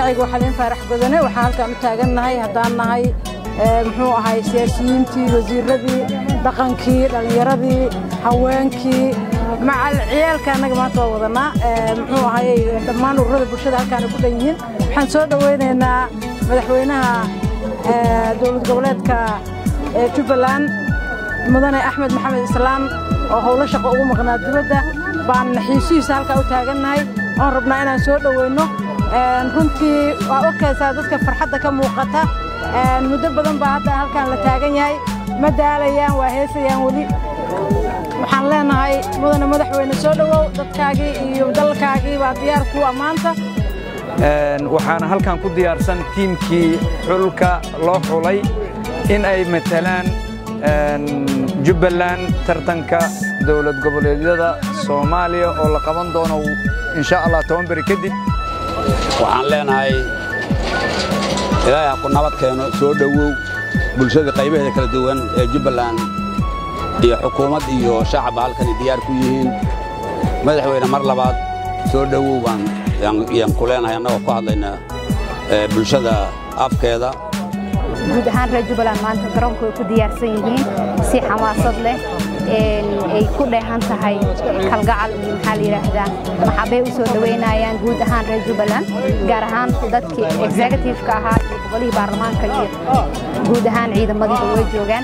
magacayga waxaa leen faarax godane waxaan halkaan u taagannahay haddaan nahay muxuu ahay siyaasiyiintii wasiiradii dhaqankii dhallinyaradii haweenkii macal ciyaalka annaga maanta waa wadanaa muxuu ahay dhammaan ururada bulshada halkaana ku dhan yihiin waxaan soo dhowaynaynaa madaxweynaha dowlad goboleedka jubbaland mudane axmed maxamed islaam oo howlo shaqo ugu maqnaa dibadda baan xiisihiisa halkaa u taagannahay oon rabnaa inaan soo dhoweynno runtii waa arkaysaa dadka farxadda ka muuqata muddo badan baa hadda halkaan la taagan yahay ma daalayaan waa heesayaan weli waxaan leenahay mudane madaxweyne soo dhowow dadkaagii iyo dalkaagii baa diyaar kuu ammaanta waxaana halkan ku diyaarsan tiimkii xulka loo xulay in ay matalaan jubbaland tartanka dowlad goboleedyada soomaaliya oo la qaban doono insha allah toban beri kadib waxaan leenahay ilaahay ha ku nabad keeno soo dhowow bulshada qaybaheeda kala duwan ee jubbaland iyo xukuumad iyo shacabba halkani diyaar ku yihiin madaxweyne mar labaad soo dhowow baan yaan ku leenahay annagoo ku hadlayna bulshada afkeeda guud ahaan reer jubbaland maanta garoonku way ku diyaarsan yihiin si xamaasad leh ay ku dheehan tahay kalgacal iyo maxaa la yidhaahdaa maxabay u soo dhowaynayaan guud ahaan reer jubbaland gaar ahaan dadkii executive-ka ahaa iyo gobolihii baarlamaanka iyo guud ahaan ciidamadiiba way joogaan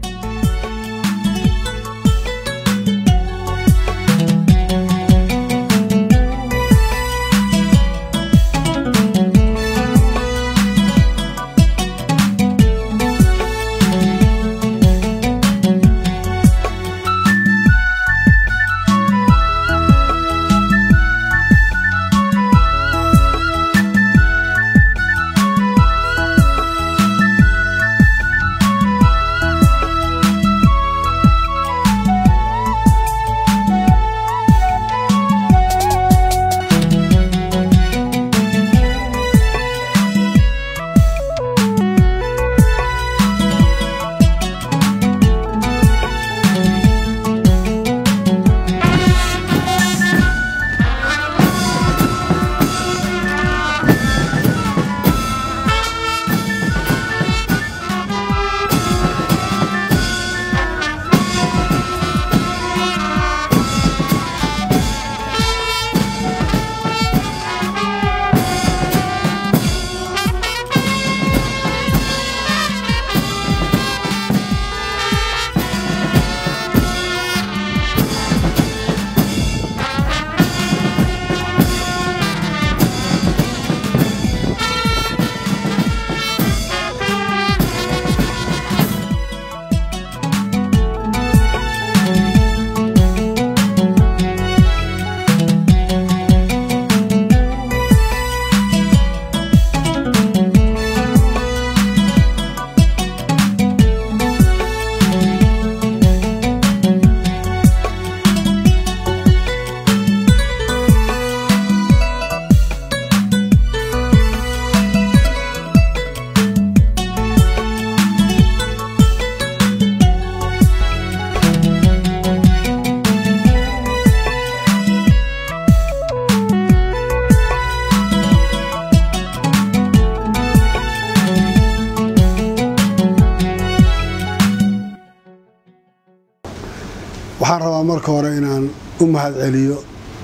waxaan rabaa marka hore inaan u mahad celiyo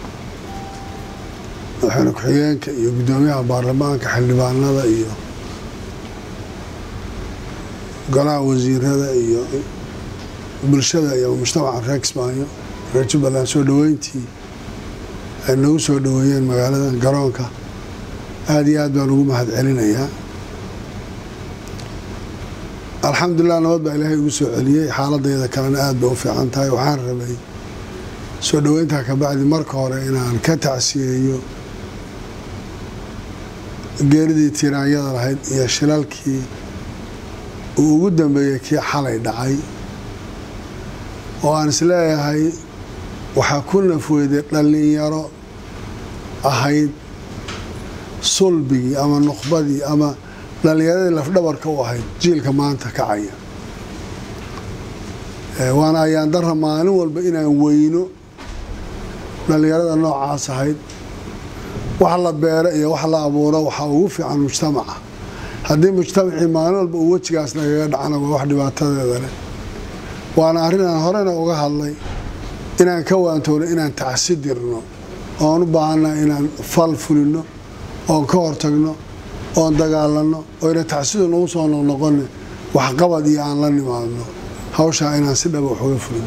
madaxweyne ku-xigeenka iyo guddoomiyaha baarlamaanka xildhibaanada iyo golaha wasiirada iyo bulshada iyo mujtamaca reer kismaayo reer jubbaland soo dhoweyntii ay nagu soo dhoweeyeen magaalada garoonka aada iyo aad baan ugu mahad celinayaa alxamdulilah nabad baa ilaahay ugu soo celiyey xaaladayda kalena aad bay u fiican tahay waxaan rabay soo dhoweyntaa ka bacdi marka hore inaan ka tacsiyeeyo geeridii tiiraanyada lahayd iyo shilalkii uu ugu dambeeyey kii xalay dhacay oo aan isleeyahay waxaa ku nafweyday dhallinyaro ahayd sulbigii ama nuqbadii ama dhallinyaradii lafdhabarka u ahayd jiilka maanta kacaya waana ayaan darra maalin walba inaan weyno dhallinyarada noocaas ahayd wax la beero iyo wax la abuuro waxaa ugu fiican mujtamaca haddii mujtamacii maalin walba uu wejigaas nagaga dhacna waa wax dhibaatadeeda leh waana arrin aan horena uga hadlay inaan ka waantowno inaan tacsi dirno oon u baahannaha inaan fal fulino oon ka hortagno oon dagaalanno oyna tacsidu nagu soo noqnoqone waxqabad iyo aan la nimaadno hawshaa inaan si dhaba wax uga fulino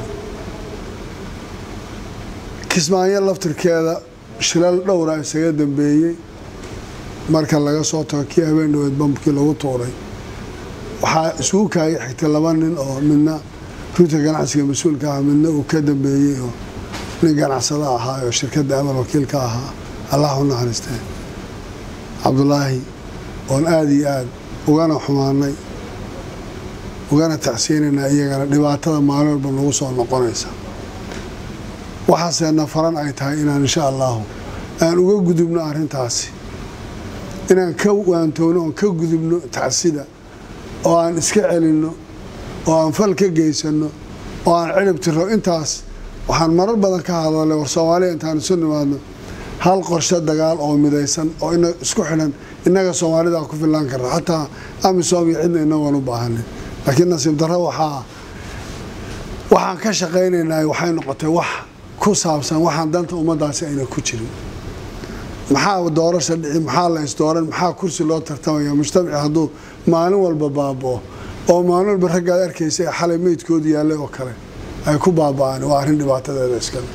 kismaayo laftirkeeda shilal dhowra isaga dambeeyey marka laga soo tago kii habeen dhaweed bambkii lagu tuuray waxaa isugu kaaya xigtay laba nin oo midna ruuta ganacsiga mas-uulka ah midna uu ka dambeeyey oo nin ganacsado ahaa oo shirkadda amal wakiil ka ahaa allah u naxariistee cabdulaahi oon aada iyo aada ugana xumaanay ugana tacsiyeynaynaa iyagana dhibaatada maalin walba nagu soo noqonaysa waxaaseena faran ay tahay inaan insha allahu aan uga gudubno arrintaasi inaan ka waantowno oon ka gudubno tacsida oo aan iska celinno oo aan fal ka geysano oo aan cilib tiro intaas waxaan marar badan ka hadalay war soomaaliya intaan isu nimaadno hal qorshe dagaal oo midaysan oo isku xidhan innaga soomaalida ku filaan karna xataa amisom iyo cidna inagoon u baahanin laakiin nasiib darro waxaa waxaan ka shaqaynaynaa waxay noqotay wax ku saabsan waxaan danta ummaddaasi ayna ku jirin maxaa doorasha dhici maxaa la isdooran maxaa kursi loo tartamaya mujtamaci hadduu maalin walba baaboo oo maalin walba raggaad arkaysa ee xalay meydkoodu yaallay oo kale ay ku baaba'aan waa arrin dhibaatadeeda iskale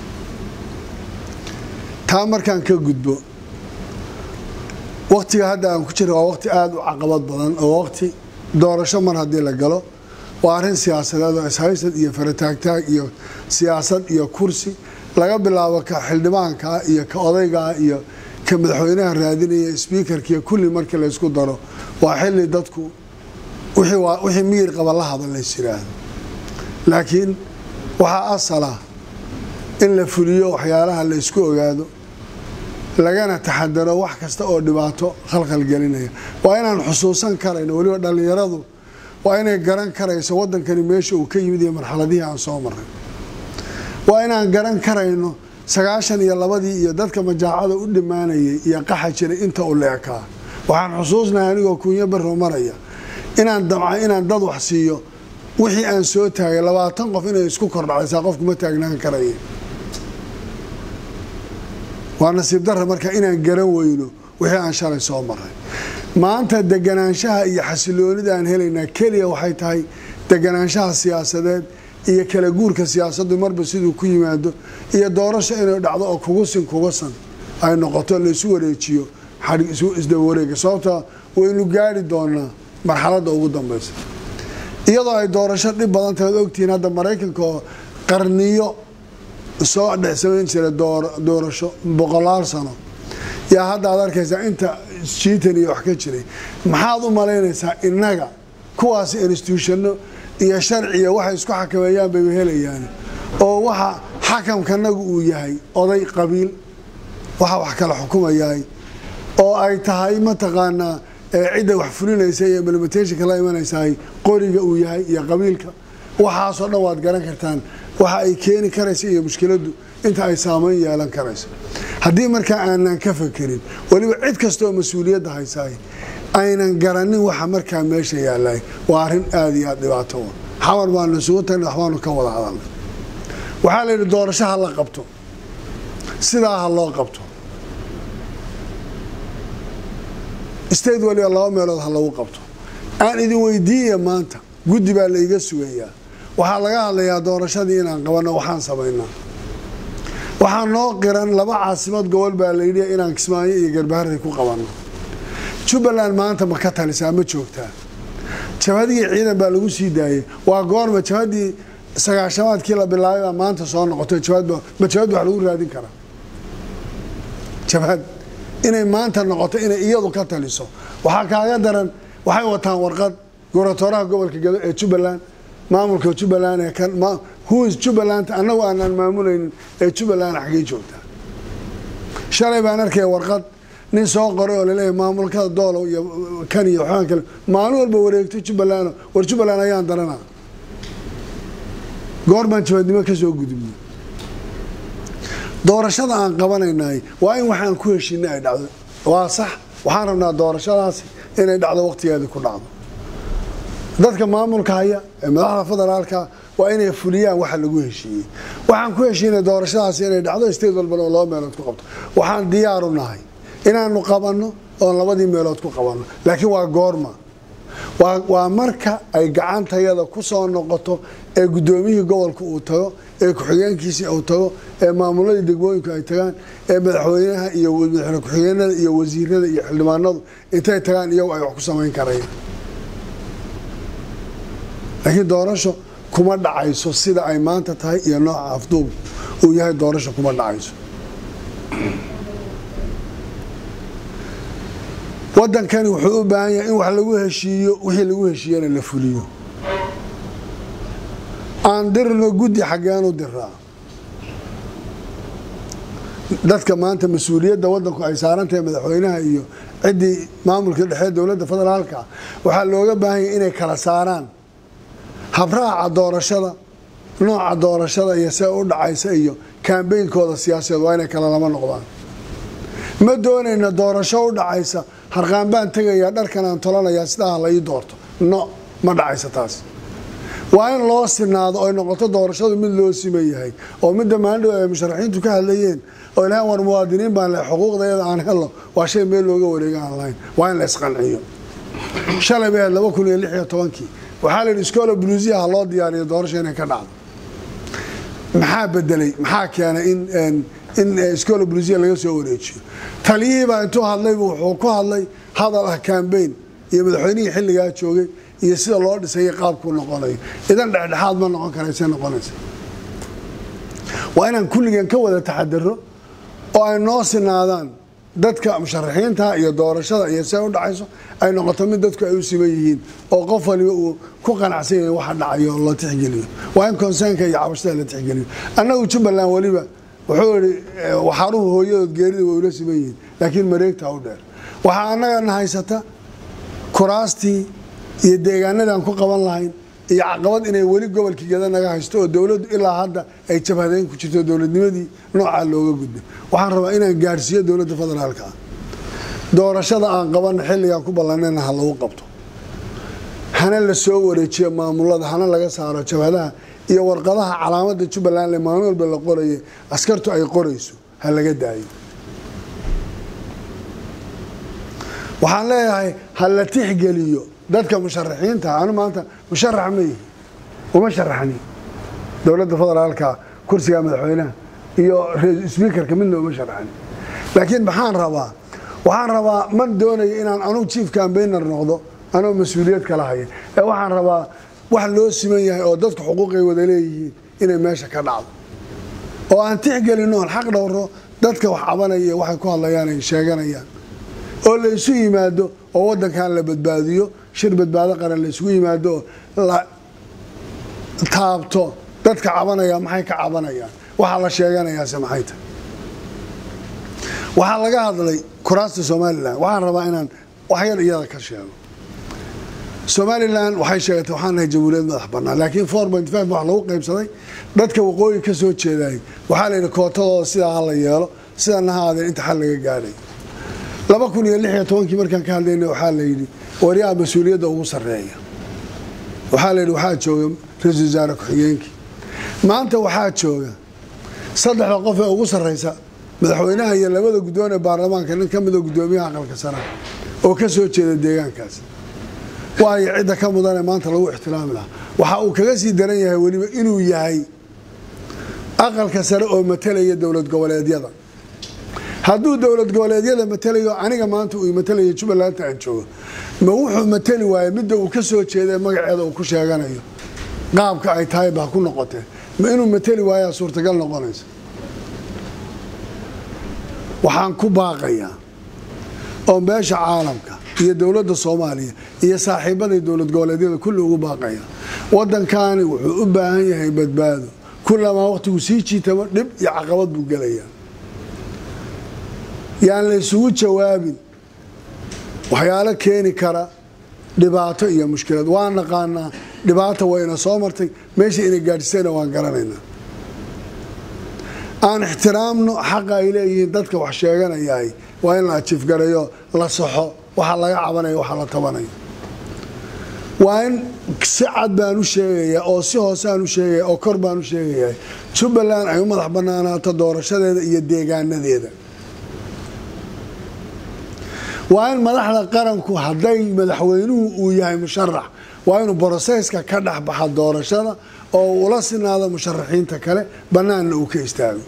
taa markaan ka gudbo waktiga hadda aan ku jira waa waqti aada u caqabad badan oo waqti doorasho mar haddii la galo waa arrin siyaasadeed oo ishaysad iyo farataagtaag iyo siyaasad iyo kursi laga bilaabo ka xildhibaankaa iyo ka odaygaa iyo ka madaxweynaha raadinaya sbiikarkiiyo kulli markii laysku daro waa xilli dadku wixii miyir qaba la hadal lays yiraahdo laakiin waxaa asala in la fuliyo waxyaalaha la ysku ogaado lagana taxadaro wax kasta oo dhibaato khalkhalgelinaya waa inaan xusuusan karayno weliba dhallinyaradu waa inay garan karayso waddankani meesha uu ka yimid iyo marxaladihii aan soo maray waa inaan garan karayno sagaashan iyo labadii iyo dadka majaacada u dhammaanayay iyo qaxa jiray inta u leekaa waxaan xusuusnahay anigoo kunyo barro maraya inaan damca inaan dad wax siiyo wixii aan soo taagay labaatan qof inay isku kordhacaysaa qofku ma taagnaan karaya waa nasiib darra marka inaan garan weyno wixii aan shalay soo maray maanta deganaanshaha iyo xasiloonida aan helaynaa keliya waxay tahay deganaanshaha siyaasadeed iyo kala guurka siyaasaddu marba siduu ku yimaado iyo doorasho inay dhacdo oo kugusin kugasan ay noqoto laysu wareejiyo isdaba wareega sababta waynu gaari doonaa marxaladda ugu dambaysa iyadoo ay doorasho dhib badan tahay od ogtihiin hadda maraykanka oo qarniyo soo dhex samayn jira doorasho boqolaal sano yaa hadda aad arkaysaa inta jiitan iyo wax ka jiray maxaad u malaynaysaa innaga kuwaas instituushano iyo sharciya waxay isku xakameeyaan bayba helayaan oo waxa xakamkanagu uu yahay oday qabiil waxa wax kala xukumayahay oo ay tahay mataqaanaa cidda wax fulinaysa iyo implementationka la imanaysahay qoriga uu yahay iyo qabiilka waxaasoo dhan waad garan kartaan waxa ay keeni karaysa iyo mushkiladdu inta ay saameyn yeelan karayso haddii markaa aanan ka fakerin weliba cid kasta oo mas-uuliyadda haysaay aynan garanin waxa markaa meesha yaallay waa arrin aada iyo aada dhibaato u xamar baanu isugu tagnay waxbaanu ka wada hadalnay waxaa la yidhi doorasho ha la qabto sidaa ha loo qabto state waliba laba meelood ha lagu qabto aan idin weydiiya maanta guddi baa la iga sugayaa waxaa laga hadlayaa doorashadii inaan qabanno waxaan samaynaa waxaa noo qiran laba caasimad gobol baa layidhi inaan kismaayo iyo garbaharey ku qabanno jubbaland maanta ma ka talisaa ma joogtaa jabhadii ciidan baa lagu sii daayay waa goorma jabhadii sagaashamaadkii la bilaabay baa maanta soo noqotay ma jabhad wax lagu raadin karaa jabhad inay maanta noqoto inay iyadu ka taliso waxaa kaaga daran waxay wataan warqad gobratooraha gobolka gado ee jubbaland maamulka jubbaland ee kan huis jubbaland annagu aanaan maamulaynin ee jubbaland xaggay joogtaa shalay baan arkaya warqad nin soo qoray oo laleeyahay maamulkada doolow iyo kan iyo waxaan kale maalin walba wareegto jubbaland war jubbaland ayaan daranaa goor baan jabadnimo ka soo gudubnay doorashada aan qabanaynay waa in waxaan ku heshiina ay dhacdo waa sax waxaan rabnaa doorashadaasi inay dhacdo wakhtigeedii ku dhacdo dadka maamulka haya ee madaxda federaalka waa inay fuliyaan waxa lagu heshiiyey waxaan ku heshiinay doorashadaasi inay dhacdo state walbana oo laba meelood ku qabto waxaan diyaaru nahay inaanu qabanno oon labadii meelood ku qabanno laakiin waa goorma waa marka ay gacantayada ku soo noqoto ee guddoomiyihii gobolka uu tago ee ku-xigeenkiisii uu tago ee maamuladii degmooyinku ay tagaan ee madaxweynaha iyo madaxweyne ku-xigeenada iyo wasiirada iyo xildhibaanadu intay tagaan iyagu ay wax ku samayn karayaan laakiin doorasho kuma dhacayso sida ay maanta tahay iyo nooca afduub uu yahay doorasho kuma dhacayso wadankani wuxuu u baahan yahay in wax lagu heshiiyo wixii lagu heshiiyana la fuliyo aan dirno guddi xaggeenu diraa dadka maanta mas-uuliyadda wadanku ay saarantahay madaxweynaha iyo ciddii maamulka dhexee dowladda federaalka waxaa looga baahan yahay inay kala saaraan habraaca doorashada nooca doorashada iyo see u dhacaysa iyo kaambeynkooda siyaasadeed waa inay kala lama noqdaan ma doonayna doorasho u dhacaysa harqaan baan tegayaa dharkan aan tolanayaa sidaa la ii doorto no ma dhacaysa taas waa in loo sinaado oy noqoto doorashadu mid loo siman yahay oo midda maandhow ay musharaxiintu ka hadlayeen oo ilahan war muwaadiniin baan leh xuquuqdayada aan helo waa shay meel looga wareega aan lahayn waa in la isqanciyo shalay bay ahayd laba kun iyo lix iyo tobankii waxaa la yidhi iskoola buluusiya ha loo diyaariyo doorasho inay ka dhacdo maxaa bedelay maxaa keenay in in iskoola buluusiya laga soo wareejiyo taliyihiibaa intuu hadlaybu wuxuu ku hadlay hadal ah kambeyn iyo madaxweynihii xilligaa joogay iyo sida loo dhisayay qaabkuu noqonayo idan dhexdhexaad ma noqon karayse noqonaysa waa inaan kulligeen ka wada taxadaro oo ay noo sinaadaan dadka musharaxiinta iyo doorashada iyo see u dhacayso ay noqoto mid dadku ay u siman yihiin oo qof waliba uu ku qanacsan yahay waxa dhacayo la tixgeliyo waa in konseynka iyo cabashada la tixgeliyo annagu jubbaland weliba wuxuu ihi waxaaruhu hooyadood geerida way ula siman yihiin laakiin mareegta u dheer waxaa annagana haysata kuraastii iyo deegaanadaan ku qaban lahayn iyo caqabad inay weli gobolkii geda naga haysto oo dowladdu ilaa hadda ay jabhadeyn ku jirto dowladnimadii noocaa looga gudbay waxaan rabaa inaan gaadhsiiyo dowladda federaalka ah doorashada aan qabanna xilligaan ku ballanayna ha lagu qabto hana la soo wareejiyo maamulada hana laga saaro jabhadaha iyo warqadaha calaamada jubbaland maalin walba la qoraye askartu ay qorayso ha laga daayo waxaan leeyahay ha la tixgeliyo dadka musharaxiinta anu maanta musharax ma yihi uma sharaxni dowladda federaalka kursiga madaxweynaha iyo sbiikarka midna uma sharaxni laakiin maxaan rabaa waxaan rabaa ma doonayo inaan anugu chief cambainer noqdo anoo mas-uuliyad kala haya ee waxaan rabaa wax loo siman yahay oo dadku xuquuqay wada leeyihiin inay meesha ka dhacdo oo aan tixgelin oon xaq dhowro dadka wax cabanaya iyo waxay ku hadlayaan ay sheeganayaan oo la isu yimaado oo wadankan la badbaadiyo shir badbaado qaran la isugu yimaado oo la taabto dadka cabanaya maxay ka cabanayaan waxaa la sheeganayaase maxay tahay waxaa laga hadlay kuraasta somalilan waxaan rabaa inaan waxyar iyada ka sheego somalilan waxay sheegatay waxaan nahay jamhuuriyad madax banaan laakiin four point five wax lagu qaybsaday dadka waqooyi ka soo jeedayay waxaa la yidhi kootadooda sidaa ha la yeelo sidana ha aadeen inta xal laga gaadhay laba kun iyo lix iyo tobankii markaan ka hadlayna waxaa la yidhi waryaha mas-uuliyadda ugu sarreeya waxaa la yidhi waxaa jooga ra-iisul wasaare ku-xigeenkii maanta waxaa jooga saddexda qof ee ugu sarreysa madaxweynaha iyo labada guddoon ee baarlamaanka nin ka mida guddoomiyaha aqalka sanaha oo ka soo jeeda deegaankaas waayo cidda ka mudanee maanta lagu ixtiraami lahaa waxa uu kaga sii daran yahay weliba inuu yahay aqalka sare oo matalaya dowlad goboleedyada hadduu dowlad goboleedyada matalayo aniga maanta uu matalayo jubbalanta aan joogo ma wuxuu matali waaye midda uu ka soo jeeda magaceeda uu ku sheeganayo qaabka ay tahay baa ku noqotee ma inuu matali waayaa suurtagal noqonaysa waxaan ku baaqayaa oo meesha caalamka iyo dowladda soomaaliya iyo saaxiibaday dowlad goboleedyada kulli ugu baaqaya waddankani wuxuu u baahan yahay badbaado kullamaa wakhtigu sii jiitamo dhib iyo caqabad buu gelayaa yaan la isugu jawaabin waxyaalo keeni kara dhibaato iyo mushkilad waan naqaanaa dhibaata wayna soo martay meesha inay gaadhisayna waan garanaynaa aan ixtiraamno xaqa ay leeyihiin dadka wax sheeganayahay waa in la ajiifgarayo la saxo waxa laga cabanayo waxa la tabanayo waa in si cad baan u sheegayaa oo si hoosaan u sheegaya oo kor baan u sheegayaa jubbaland ay u madax banaanaato doorashadeeda iyo deegaanadeeda waa in madaxda qaranku hadday madaxweynuhu uu yahay musharax waa inuu broseyska ka dhexbaxa doorashada oo ula sinaado musharaxiinta kale bannaanna uu ka istaago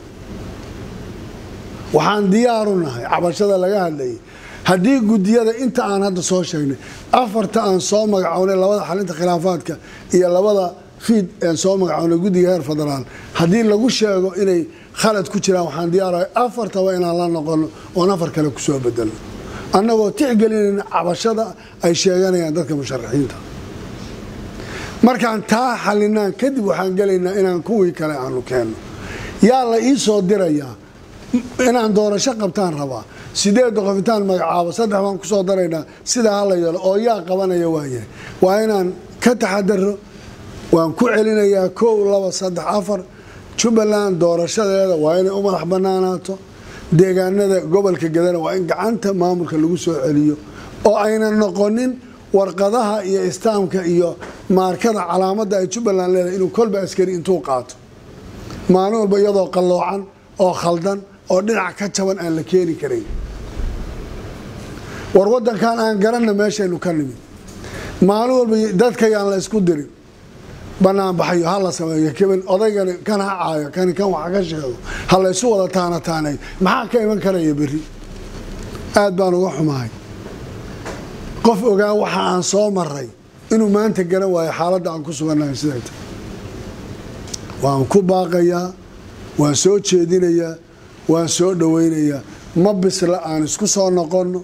waxaan diyaaru nahay cabashada laga hadlayay haddii gudiyada inta aan hadda soo sheegnay afarta aan soo magacownay labada xalinta khilaafaadka iyo labada fiid aan soo magacownay guddiga heer federaal haddii lagu sheego inay khalad ku jiraan waxaan diyaarahay afartaba inaan la noqono oon afar kale kusoo bedelno annagoo tixgelinayna cabashada ay sheeganayaan dadka musharaxiinta markaan taa xalinaan kadib waxaan gelaynaa inaan kuwii kale aanu keenno yaa la ii soo dirayaa inaan doorasho qabtaan rabaa sideedda qof intaan magacaabo saddex baan kusoo daraynaa sidaa hala yeelo oo yaa qabanaya waayahay waa inaan ka taxadaro waan ku celinayaa kow laba saddex afar jubbaland doorashadeeda waa inay u madax banaanaato deegaanada gobolka gadana waa in gacanta maamulka lagu soo celiyo oo aynan noqonin warqadaha iyo istaamka iyo maarkada calaamadda ay jubbaland leedahay inuu kolba askari intuu qaato maalin walba iyadoo qalloocan oo khaldan oo dhinac ka jaban aan la keeni karayn war wadankan aan garanna meeshaynu ka nimid maalin walba dadka yaan la isku dirin banaan baxayo ha la sameeyo kebel odaygani kan ha caayo kani kan wax ka sheego ha la isu wada taana taanayo maxaa ka iman karaya berri aad baan uga xumahay qof ogaa waxa aan soo maray inuu maanta garan waayo xaaladda aan ku sugannahay siday tahay waan ku baaqayaa waan soo jeedinayaa waan soo dhowaynayaa ma bisla aan isku soo noqonno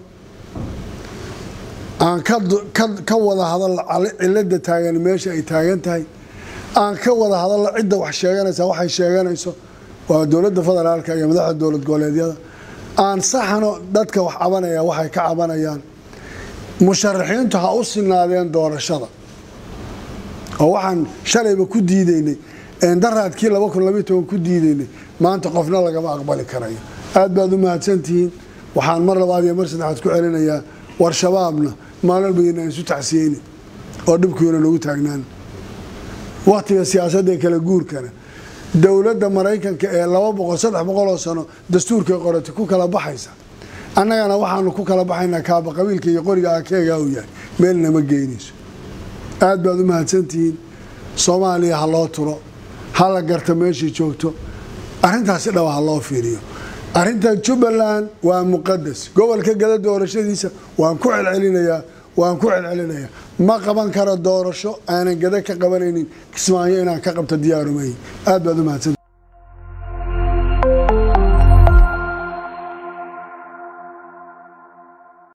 aan ka wada hadalno cilada taagan meesha ay taagan tahay aan ka wada hadalno cidda wax sheeganaysa waxay sheeganayso waa dowladda federaalka iyo madaxda dowlad goboleedyada aan saxno dadka wax cabanaya waxay ka cabanayaan musharaxiintu ha u sinaadeen doorashada oo waxaan shalayba ku diideynay daraadkii laba kun labaiy toban ku diideynay maanta qofna lagama aqbali karayo aad baad u mahadsantihiin waxaan mar labaad iyo mar saddexaad ku celinayaa war shabaabna maalin bayna isu tacsiyeyni oo dhibkuyna nagu taagnaan waktiga siyaasadda kala guurkana dowladda maraykanka ee laba boqol saddex boqoloo sano dastuurkay qorata ku kala baxaysa annagana waxaanu ku kala baxaynaa kaaba qabiilka iyo qoriga akeegaa uu yahay meelna ma geynayso aad baad u mahadsantihiin soomaaliya ha loo turo ha la garta meeshai joogto arrintaasi dhaba ha loo fiiriyo arrinta jubbaland waa muqadas gobolka gada doorashadiisa waan ku celcelinayaa waan ku celcelinayaa ma qaban karo doorasho aanan gada ka qabanaynin kismaayo inaan ka qabto diyaarumay aad baad u mahadsan